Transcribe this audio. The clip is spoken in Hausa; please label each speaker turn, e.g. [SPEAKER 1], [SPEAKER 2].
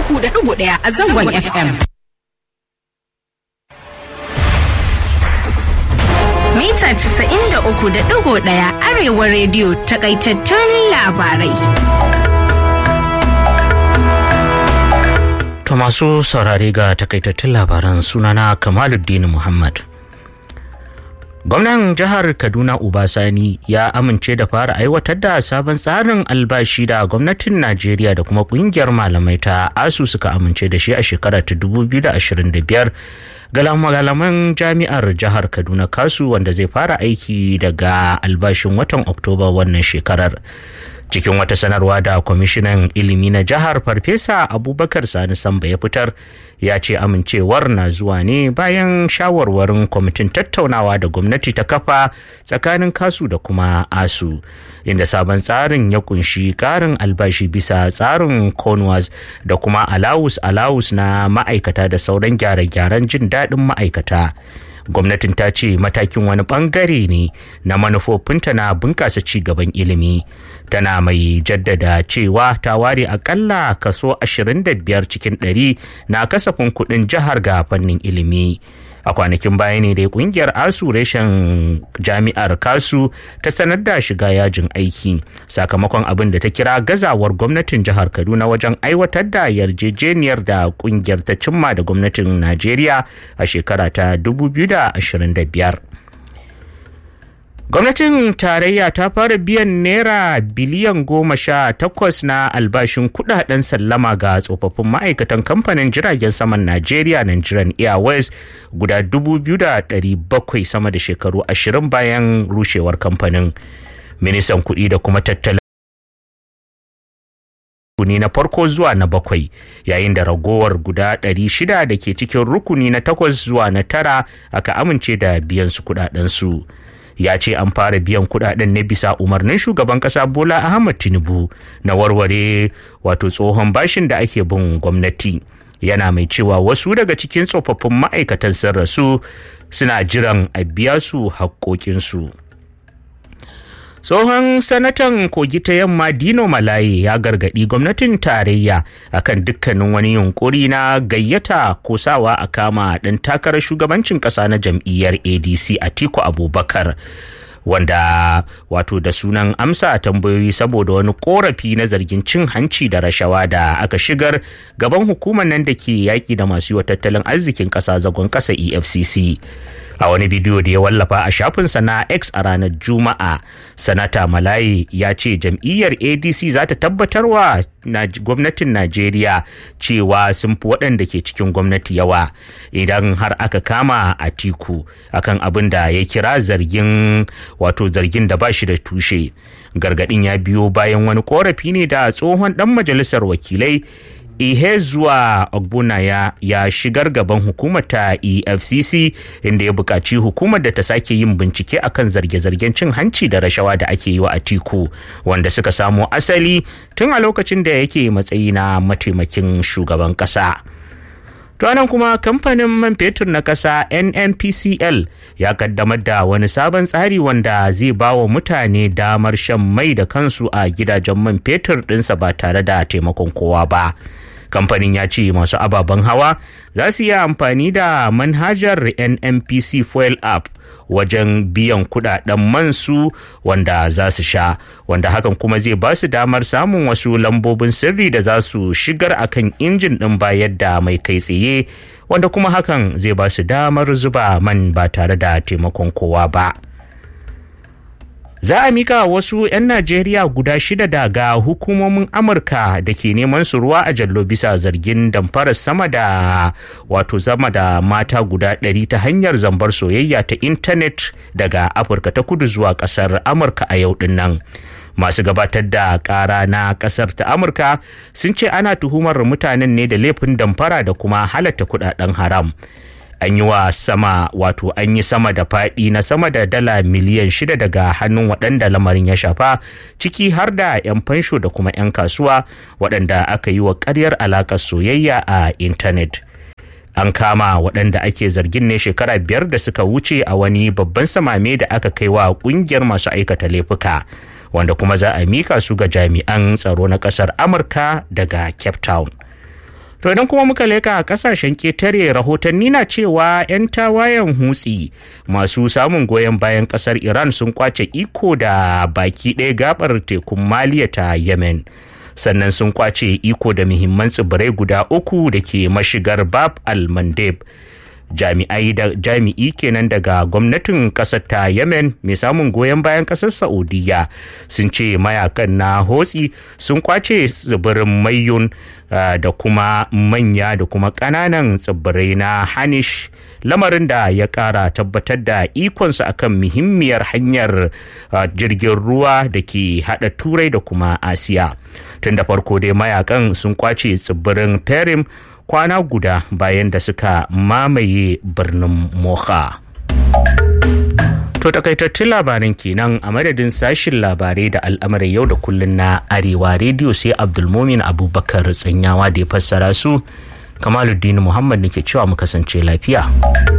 [SPEAKER 1] uku da ɗigo ɗaya a zangon FM. Mita casa'in da uku da ɗigo ɗaya Arewa rediyo takaitattun labarai.
[SPEAKER 2] To masu saurare ga takaitattun labaran sunana Kamaluddin Muhammad. Gwamnan jihar Kaduna Ubasani ya amince da fara aiwatar da sabon tsarin albashi da gwamnatin Najeriya da kuma kungiyar malamai ta ASU suka amince da shi a shekara ta 2025 ga malaman jami'ar jihar Kaduna Kasu wanda zai fara aiki daga albashin watan Oktoba wannan shekarar. cikin wata sanarwa da kwamishinan ilimi na jihar farfesa abubakar sani samba ya fitar ya ce amincewar na zuwa ne bayan shawarwarin kwamitin tattaunawa da gwamnati ta kafa tsakanin kasu da kuma asu inda sabon tsarin ya kunshi karin albashi bisa tsarin conwas da kuma alawus alawus na ma'aikata da sauran gyare-gyaren jin daɗin ma'aikata gwamnatin ta ce matakin wani bangare ne na manufofinta na bunkasa ci gaban ilimi tana mai jaddada cewa ta ware akalla kaso 25 cikin 100 na kasafin kudin jihar ga fannin ilimi a kwanakin baya ne dai kungiyar asu reshen jami'ar kasu ta sanar da shiga yajin aiki sakamakon abin da ta kira gazawar gwamnatin jihar kaduna wajen aiwatar da yarjejeniyar da kungiyar ta cimma da gwamnatin najeriya a shekara ta 2025 gwamnatin tarayya ta fara biyan naira biliyan goma sha takwas na albashin kudaden sallama ga tsofaffin ma'aikatan kamfanin jiragen saman najeriya nigerian airways guda dubu biyu da ɗari bakwai sama da shekaru ashirin bayan rushewar kamfanin ministan kuɗi da kuma tattalin rukuni na farko zuwa na bakwai yayin da ragowar guda ɗari shida da ke cikin rukuni na takwas zuwa na tara aka amince da biyan su kudadensu. ya ce an fara biyan kudaden ne bisa umarnin shugaban kasa bola ahmad tinubu na warware wato tsohon bashin da ake bin gwamnati yana mai cewa wasu daga cikin tsofaffin ma'aikatan sun rasu suna jiran a biya su haƙoƙinsu tsohon sanatan kogi ta yamma dino malaye ya gargadi gwamnatin tarayya akan dukkanin wani yunkuri na gayyata ko sawa a kama ɗan takarar shugabancin ƙasa na jam'iyyar adc atiku abubakar wanda wato da sunan amsa tambayoyi saboda wani korafi na zargin cin hanci da rashawa da aka shigar gaban hukumar nan da ke yaƙi da masu yi wa tattalin arzikin ƙasa zagon ƙasa efcc a wani bidiyo da ya wallafa a shafinsa na x a ranar juma'a sanata malaye ya ce jam'iyyar adc za ta tabbatarwa gwamnatin najeriya cewa sun fi waɗanda ke cikin gwamnati yawa idan har aka kama a tiku akan abin da ya kira zargin wato zargin da ba shi da tushe gargaɗin ya biyo bayan wani korafi ne da tsohon ɗan majalisar wakilai ihe zuwa ogbuna ya, ya shigar gaban hukumar ta efcc inda ya buƙaci hukumar da ta sake yin bincike akan zarge-zargen cin hanci da rashawa da ake yi wa atiku wanda suka samo asali tun a lokacin da yake matsayi na mataimakin shugaban ƙasa. To nan kuma kamfanin man fetur na ƙasa NNPCL ya kaddamar da wani sabon tsari wanda zai ba wa mutane damar shan mai da kansu a gidajen man fetur ɗinsa ba tare da taimakon kowa ba. kamfanin ya ce masu ababen hawa za su yi amfani da manhajar nnpc fuel app wajen biyan kudaden mansu wanda za su sha wanda hakan kuma zai ba su damar samun wasu lambobin sirri da za su shigar akan injin din bayar da mai kai tsaye wanda kuma hakan zai ba su damar zuba man ba tare da taimakon kowa ba. za a mika wasu 'yan najeriya guda shida daga hukumomin amurka da ke neman su ruwa a jallo bisa zargin damfarar sama da wato zama da mata guda ɗari ta hanyar zambar soyayya ta intanet daga afirka ta kudu zuwa ƙasar amurka a yau din nan masu gabatar da kara na kasar ta amurka sun ce ana tuhumar mutanen ne da laifin damfara da kuma halatta kudaden haram an yi wa sama wato an yi sama da faɗi na sama da dala miliyan shida daga hannun waɗanda lamarin ya shafa ciki har da 'yan fansho da kuma 'yan kasuwa waɗanda aka yi wa ƙaryar alaƙar soyayya a intanet an kama waɗanda ake zargin ne shekara biyar da suka wuce a wani babban samame da aka kai wa ƙungiyar masu aikata laifuka wanda kuma za a mika su ga jami'an tsaro na ƙasar amurka daga cape town To idan kuma muka leka a kasashen ketare rahotanni na cewa 'yan tawayen hutsi masu samun goyon bayan kasar Iran sun kwace iko da baki ɗaya gabar tekun Maliya ta Yemen. Sannan sun kwace iko da muhimman tsibirai guda uku da ke mashigar Bab al-Mandeb. jami'ai da jami'i kenan daga gwamnatin kasar ta yemen mai samun goyon bayan kasar saudiya sun ce mayakan na hotsi sun kwace tsibirin mayun da kuma manya da kuma ƙananan tsibirai na hanish lamarin da ya ƙara tabbatar da ikonsa akan muhimmiyar hanyar jirgin ruwa da ke haɗa turai da kuma asiya tun da farko dai mayakan sun kwace tsibirin perim kwana guda bayan da suka mamaye birnin moha to takaitattun labaran kenan a madadin sashin labarai da al'amarin yau da kullun na arewa rediyo sai abdulmomin abubakar tsanyawa da ya fassara su kamaluddin muhammad nake cewa mu kasance lafiya